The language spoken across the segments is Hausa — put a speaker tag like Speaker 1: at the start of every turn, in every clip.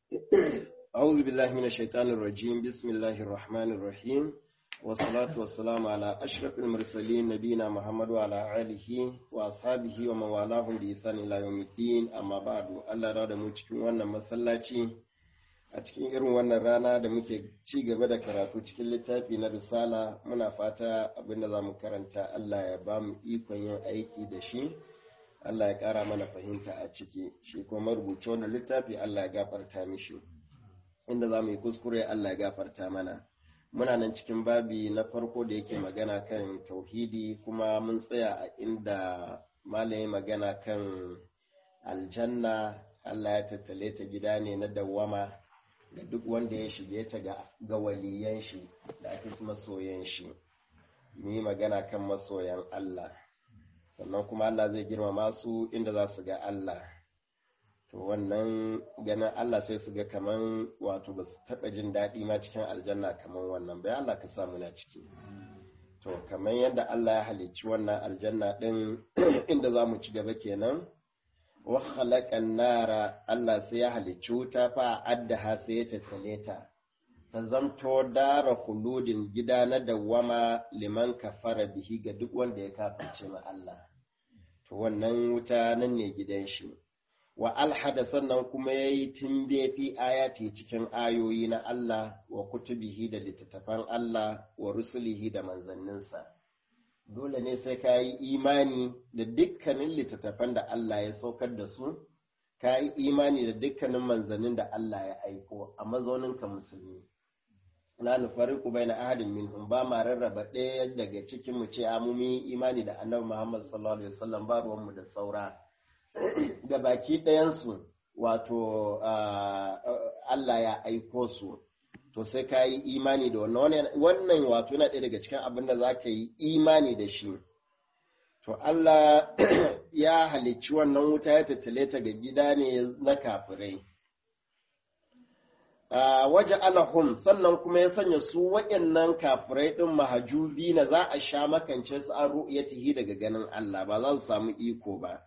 Speaker 1: أعوذ بالله من الشيطان الرجيم بسم الله الرحمن الرحيم والصلاة والسلام على أشرف المرسلين نبينا محمد وعلى آله وأصحابه ومن والاهم بإحسان إلى يوم الدين أما بعد الله رada mu cikin wannan masallaci a cikin irin wannan rana da muke ci gaba da karatu cikin littafi na risala muna fata abinda za mu karanta Allah ya ba mu ikon yin aiki da shi Allah ya ƙara mana fahimta a ciki shi kuma marubuci wannan littafi Allah ya gafarta mishi inda za mu yi kuskure Allah ya gafarta mana muna nan cikin babi na farko da yake magana kan tauhidi kuma mun tsaya a inda malaye magana kan aljanna Allah ya tattale ta gida ne na dawwama ga duk wanda ya shige ta ga waliyan shi da ake masoyan shi mu yi magana kan masoyan Allah sannan kuma Allah zai girmama su inda za su ga Allah to wannan ganin Allah sai su ga kaman wato ba su taɓa jin daɗi ma cikin aljanna kaman wannan bai Allah ka samu na ciki to kaman yadda Allah ya halicci wannan aljanna ɗin inda za mu ci gaba kenan wa khalaqan nara Allah sai ya halicci wuta fa addaha sai ya tattale ta ta zamto dara khuludin gida na dawwama liman kafara bihi ga duk wanda ya kafirce ma Allah to wannan wuta nan ne gidan shi wa alhada sannan kuma ya yi timbe fi ayati cikin ayoyi na Allah wa kutubihi da littattafan Allah wa rusulihi da manzanninsa dole ne sai ka yi imani da dukkanin littattafan da Allah ya saukar da su ka yi imani da dukkanin manzannin da Allah ya aiko a mazauninka musulmi la nufariqu baina ahadin minhum ba ma rarraba ɗaya daga cikin mu ce mu yi imani da annabi Muhammad sallallahu alaihi wasallam ba ruwan mu da saura da baki ɗayansu wato Allah ya aiko su to sai ka yi imani da wannan wannan wato yana ɗaya daga cikin abin da za ka yi imani da shi to Allah ya halicci wannan wuta ya tattale ta ga gida ne na kafirai waje alahum sannan kuma ya sanya su waɗannan kafirai ɗin mahajubi na za a sha makance su an ru'yatihi daga ganin Allah ba za su samu iko ba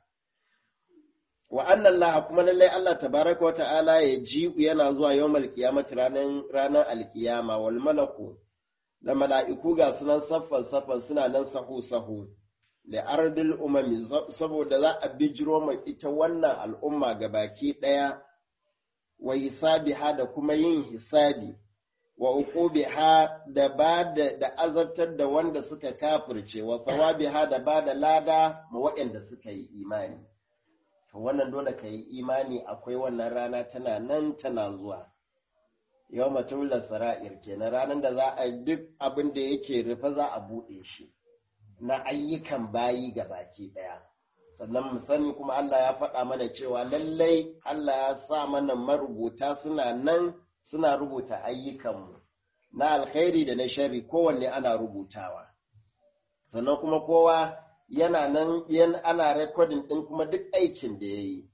Speaker 1: wa annan laha kuma lallai Allah tabaraka wa ta'ala ya ji yana zuwa yawmal qiyamati ranar ranar alkiyama wal malaku da mala'iku ga sunan saffan saffan suna nan sahu sahu li ardil umami saboda za a bijiro mai ita wannan al'umma ga baki daya wa hisabiha da kuma yin hisabi wa uqubiha da ba da azabtar da wanda suka kafirce wa thawabiha da ba da lada ma waɗanda suka yi imani to wannan dole ka yi imani akwai wannan rana tana nan tana zuwa yau matulla sara'ir kenan ranar da za a duk abin da yake rufe za a buɗe shi na ayyukan bayi ga baki ɗaya sannan mu sani kuma Allah ya faɗa mana cewa lallai Allah ya sa mana marubuta suna nan suna rubuta ayyukanmu na alkhairi da na shari kowanne ana rubutawa sannan kuma kowa yana nan yan ana rekodin ɗin kuma duk aikin da ya yi.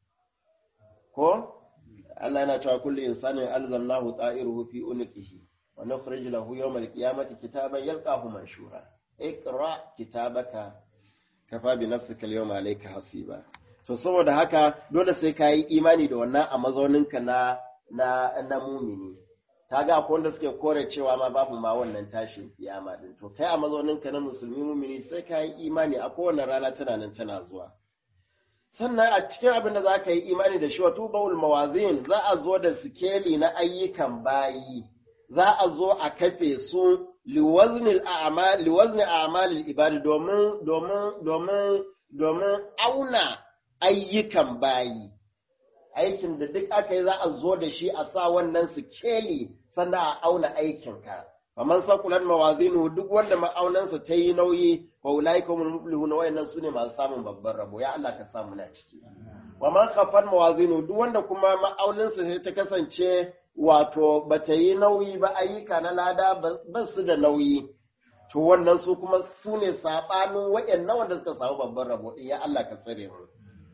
Speaker 1: Ko? Allah yana cewa kullu insanin alzamnahu ta'iruhu fi unqihi wa nukhrij lahu yawmal qiyamati kitaban yalqahu manshura. Iqra kitabaka kafa bi nafsika al-yawma alayka hasiba. To saboda haka dole sai ka yi imani da wannan a mazauninka na na na mumini. kaga akwai wanda suke kore cewa ma babu ma wannan tashin kiyama din to kai a mazauninka na musulmi mumini sai ka yi imani a kowane rana tana nan tana zuwa sannan a cikin abin da za ka yi imani da shi wato bawul mawazin za a zo da sikeli na ayyukan bayi za a zo a kafe su liwazni a'malil ibadi domin domin domin domin auna ayyukan bayi aikin da duk aka yi za a zo da shi a sa wannan sikeli sannan a auna aikinka. Faman sakulan mawazinu duk wanda ma'aunansa ta yi nauyi wa ulai kuma muflihuna wayannan su ne masu samun babban rabo ya Allah ka samu na ciki. Wa man khafan mawazinu duk wanda kuma ma'aunansa sai ta kasance wato bata yi nauyi ba ayyuka na lada ba su da nauyi. To wannan su kuma su ne saɓanin wayannan wanda suka samu babban rabo ya Allah ka tsare mu.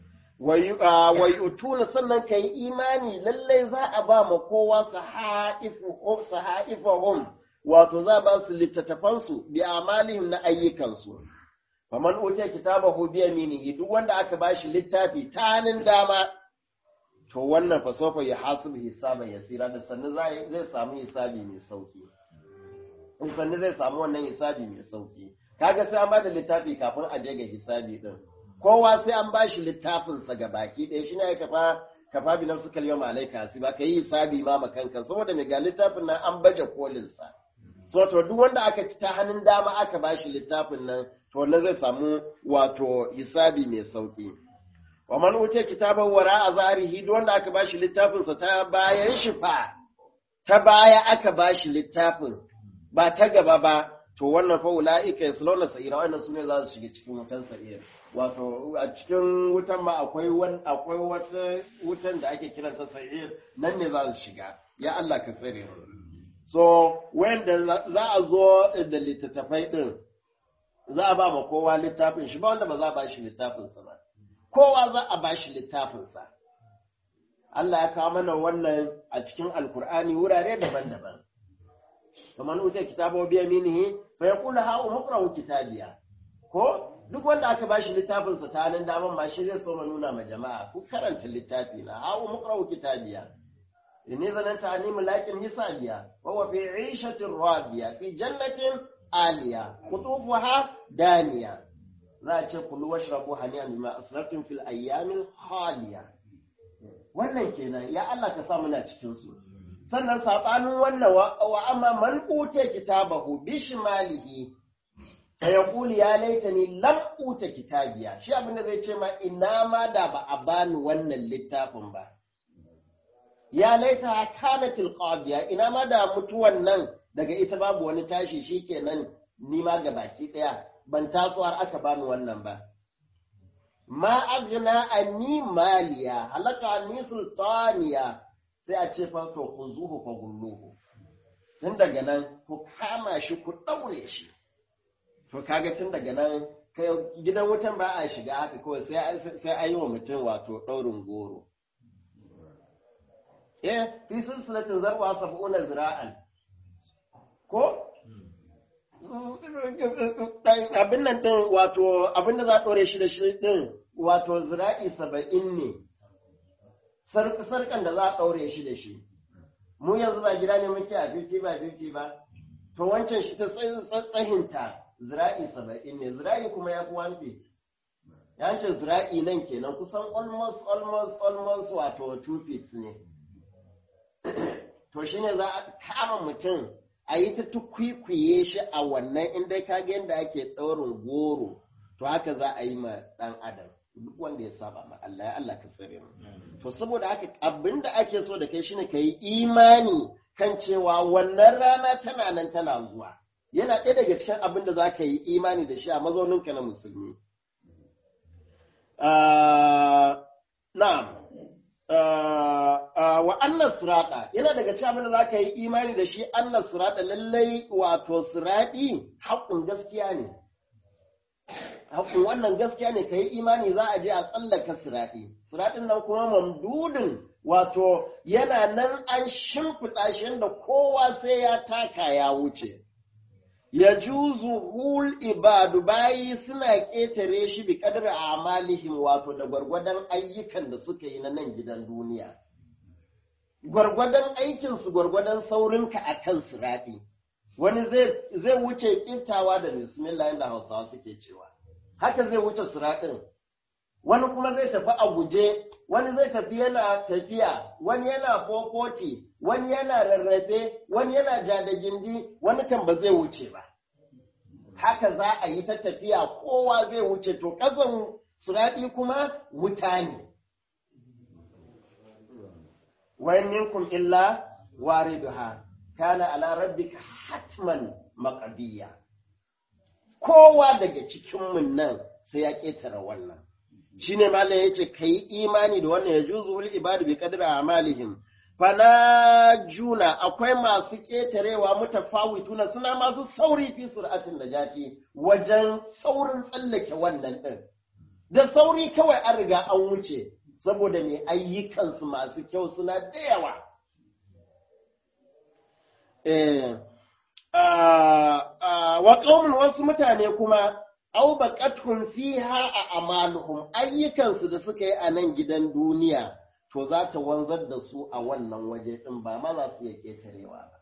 Speaker 1: wai utuna sannan ka yi imani lallai za a ba ma kowa sahaifahum wato za ba su littattafansu bi amalihim na ayyukansu faman utiya kitabahu bi yaminihi duk wanda aka bashi littafi tanin dama to wannan fa sofa ya hasibu hisaban yasira da sannu zai samu hisabi mai sauki in sannu zai samu wannan hisabi mai sauki kaga sai an bada littafi kafin a je ga hisabi din kowa sai an bashi littafin sa ga baki ɗaya shi ne ya kafa kafa bi nafsu kal yawma alayka ba ka yi hisabi ma makanka saboda mai ga littafin nan an baje kolin sa so to duk wanda aka ci ta hannun dama aka bashi littafin nan to wannan zai samu wato hisabi mai sauki wa man utiya kitaban wara a zarihi duk wanda aka bashi littafin sa ta bayan shi fa ta baya aka bashi littafin ba ta gaba ba to wannan fa ulaika yaslawna sa'ira wannan sune za su shiga cikin wutan sa'ira wato a cikin wutan ma akwai wani akwai wata wutan da ake kiranta sa'ir nan ne za su shiga ya Allah ka tsare so wanda za a zo da littattafai din za a ba ma kowa littafin shi ba wanda ba za a ba shi littafin sa ba kowa za a ba shi littafin sa Allah ya kawo mana wannan a cikin alkur'ani wurare daban-daban kamar wuce kitabo biya minihi fa yaqulu ha umqra'u kitabiya ko duk wanda aka bashi littafin sa ta nan daman ma shi zai so ma nuna ma jama'a ku karanta littafi na ha umqra'u kitabiya inni zananta anni mulakin hisabiya wa huwa fi 'ishatin radiya fi jannatin aliya qutufuha daniya za a ce kulu washrabu haniyan bima asraftum fil ayyamil khaliya wannan kenan ya Allah ka sa muna cikin su sannan saɓanin wannan wa amma man uta kitabahu bishmalihi fa yaqulu ya laitani lam uta kitabiya shi abinda zai ce ma ina ma da ba a bani wannan littafin ba ya laita kanatil qadiya ina ma da mutuwan nan daga ita babu wani tashi shikenan ni ma ga baki daya ban taso har aka bani wannan ba ma aghna anni maliya halaka anni sultaniya sai a ce fa to ku zuhu fa gulluhu tun daga nan ku kama shi ku ɗaure shi to kaga tun daga nan kai gidan wutan ba a shiga haka kawai sai sai a yi wa mutum wato ɗaurin goro eh fi silsilatin zarwa sab'una zira'an ko abin nan din wato abin da za a ɗore shi da shi din wato zira'i saba'in ne sarkan da za a ɗaure shi da shi. Mu yanzu ba gida ne muke a 50 ba 50 ba, to wancan shi ta tsahinta zira'i saba'in ne, zira'i kuma ya fi 1 feet. Ya ce zira'i nan kenan kusan almost almost almost wato 2 feet ne. To shi ne za a kama mutum a yi ta tukwikwiye shi a wannan inda ka ga yadda ake ɗaurin goro, to haka za a yi ma ɗan adam. duk wanda ya saba ma Allah ya Allah ka tsare mu to saboda haka abinda ake so da kai shine kai imani kan cewa wannan rana tana nan tana zuwa yana ɗaya daga cikin abin da za ka yi imani da shi a mazauninka na musulmi na'am wa annas sirata yana daga cikin abin da za ka yi imani da shi annas sirata lallai wato sirati haƙƙun gaskiya ne haƙƙun wannan gaskiya ne ka yi imani za a je a tsallaka siraɗi siraɗin nan kuma mamdudin wato yana nan an shimfiɗa shi da kowa sai ya taka ya wuce ya juzu hul ibadu bayi suna ƙetare shi bi kadar amalihim wato da gwargwadon ayyukan da suka yi na nan gidan duniya gwargwadon aikinsu gwargwadon saurinka a kan siraɗi wani zai wuce ƙiftawa da bismillah yadda hausawa suke cewa haka zai wuce siraɗin wani kuma zai tafi a guje wani zai tafi yana tafiya wani yana fofoti wani yana rarrafe wani yana jada gindi wani kan ba zai wuce ba haka za a yi ta tafiya kowa zai wuce to ƙasan siraɗi kuma wuta ne wayan minkum illa wariduha kana ala rabbika hatman maqdiya kowa daga cikinmu nan sai ya ƙetare wannan shi ne malam ya ce ka yi imani da wannan ya juzu wul ibadu bi kadra amalihim fana juna akwai masu ƙetarewa mutafawituna suna masu sauri fi sur'atin da jati wajen saurin tsallake wannan ɗin da sauri kawai an riga an wuce saboda mai ayyukansu masu kyau suna da yawa eh wa ƙaumin wasu mutane kuma au baqathum fiha a amaluhum ayyukansu da suka yi a nan gidan duniya to za ta wanzar da su a wannan waje ɗin ba ma za su iya ƙetarewa ba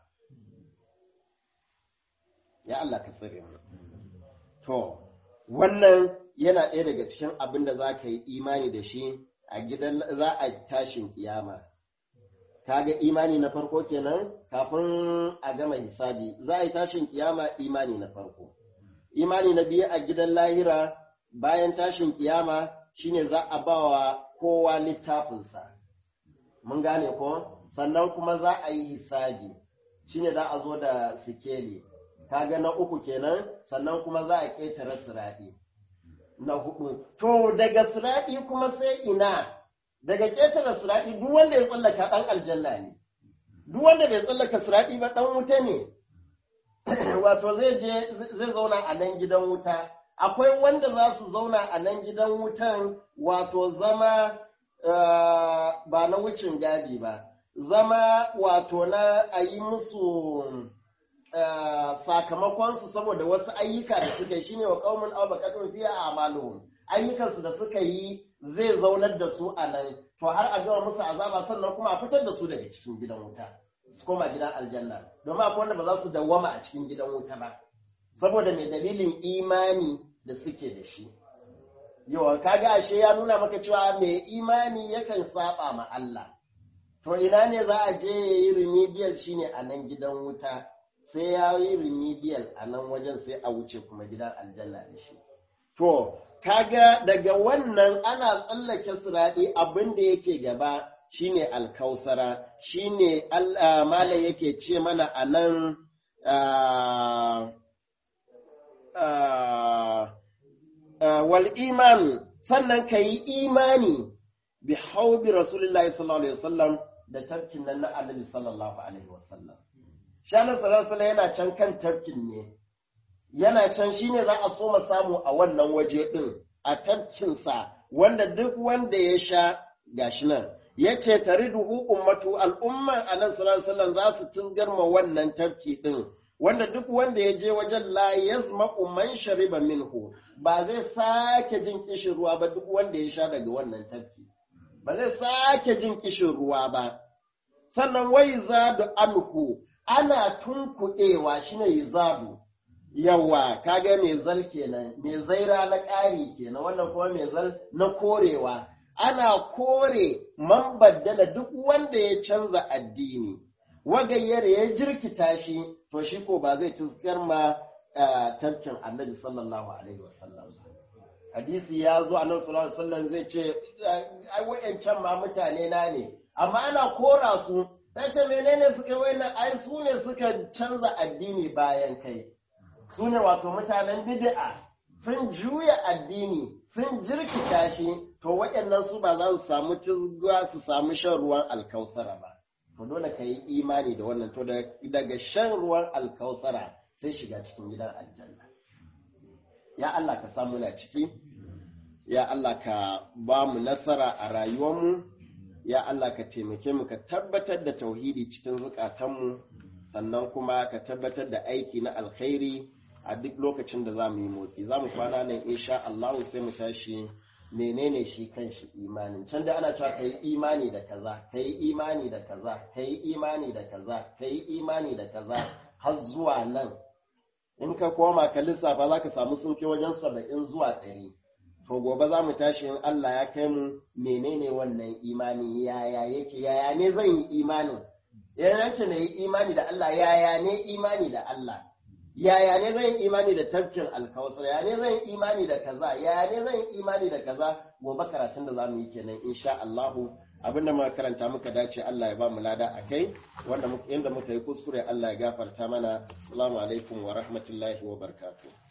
Speaker 1: ya Allah ka tsare mu to wannan yana ɗaya daga cikin abin da za ka yi imani da shi a gidan za a tashin kiyama kaga imani na farko kenan kafin a gama hisabi za a yi tashin kiyama imani na farko imani na biyu a gidan lahira bayan tashin kiyama shine za a ba wa kowa littafinsa mun gane ko sannan kuma za a yi hisabi shine za a zo da sikeli kaga na uku kenan sannan kuma za a ƙetare siraɗi na hudu to daga siraɗi kuma sai ina daga ƙetare siraɗi duk wanda ya tsallaka ɗan aljanna ne duk wanda bai tsallaka siraɗi ba ɗan wuta ne wato zai je zai zauna a nan gidan wuta akwai wanda za su zauna a nan gidan wutan wato zama ba na wucin gadi ba zama wato na a yi musu sakamakonsu saboda wasu ayyuka da suka yi shine wa qaumun aw baqatun fiya a'maluhum ayyukansu da suka yi zai zaunar da su a nan to har a gama musu azaba sannan kuma a fitar da su daga cikin gidan wuta su koma gidan aljanna domin akwai wanda ba za su dawwama a cikin gidan wuta ba saboda mai dalilin imani da suke da shi yawa kaga ashe ya nuna maka cewa mai imani yakan saba ma Allah to ina ne za a je ya yi remedial shine a nan gidan wuta sai ya yi remedial a nan wajen sai a wuce kuma gidan aljanna da shi to kaga daga wannan ana tsallake siraɗi abin da yake gaba shine alkausara shine mala yake ce mana a nan wal iman sannan ka yi imani bi haubi rasulullahi sallallahu alaihi wasallam da tafkin nan na annabi sallallahu alaihi wasallam shanar sallallahu yana can kan tafkin ne yana can shine za a so samu a wannan waje din a tafkinsa wanda duk wanda ya sha gashi nan ya ce tariduhu ummatu al'umman annabi sallallahu alaihi za su tungarma wannan tafki din wanda duk wanda ya je wajen la yazma man shariba minhu ba zai sake jin kishin ruwa ba duk wanda ya sha daga wannan tafki ba zai sake jin kishin ruwa ba sannan wai zadu anhu ana tunkuɗewa shine yizadu yawa kaga mai zal kenan mai zaira na ƙari kenan wannan kuma mai zal na korewa ana kore man baddala duk wanda ya canza addini wagayyar ya jirkita shi to shi ko ba zai tuskar ma tafkin annabi sallallahu alaihi wasallam hadisi ya zo annabi sallallahu alaihi wasallam zai ce ai wayancan ma mutane na ne amma ana kora su sai ce menene suka wayannan ai su ne suka canza addini bayan kai su ne wato mutanen bid'a sun juya addini sun jirkita shi to waɗannan su ba za su samu tizga su samu shan ruwan alkausara ba to dole ka yi imani da wannan to daga shan ruwan alkausara sai shiga cikin gidan aljanna ya Allah ka samu na ciki ya Allah ka ba mu nasara a rayuwarmu ya Allah ka taimake mu ka tabbatar da tauhidi cikin zukatanmu sannan kuma ka tabbatar da aiki na alkhairi a duk lokacin da za mu yi motsi za mu kwana nan insha Allah sai mu tashi menene shi kan shi imanin can da ana cewa ka yi imani da kaza ka yi imani da kaza ka yi imani da kaza ka yi imani da kaza har zuwa nan in ka koma ka lissafa za ka samu sun kai wajen saba'in zuwa ɗari to gobe za mu tashi in Allah ya kai mu menene wannan imani yaya yake yaya ne zan yi imanin yana ce na yi imani da Allah yaya ne imani da Allah yaya ne zan yi imani da tafkin alkawasar yaya ne zan yi imani da kaza yaya ne zan yi imani da kaza gobe karatun da za mu yi kenan insha Allahu abinda muka karanta muka dace Allah ya ba mu lada a kai wanda inda muka yi kuskure Allah ya gafarta mana assalamu alaikum wa rahmatullahi wa barakatuh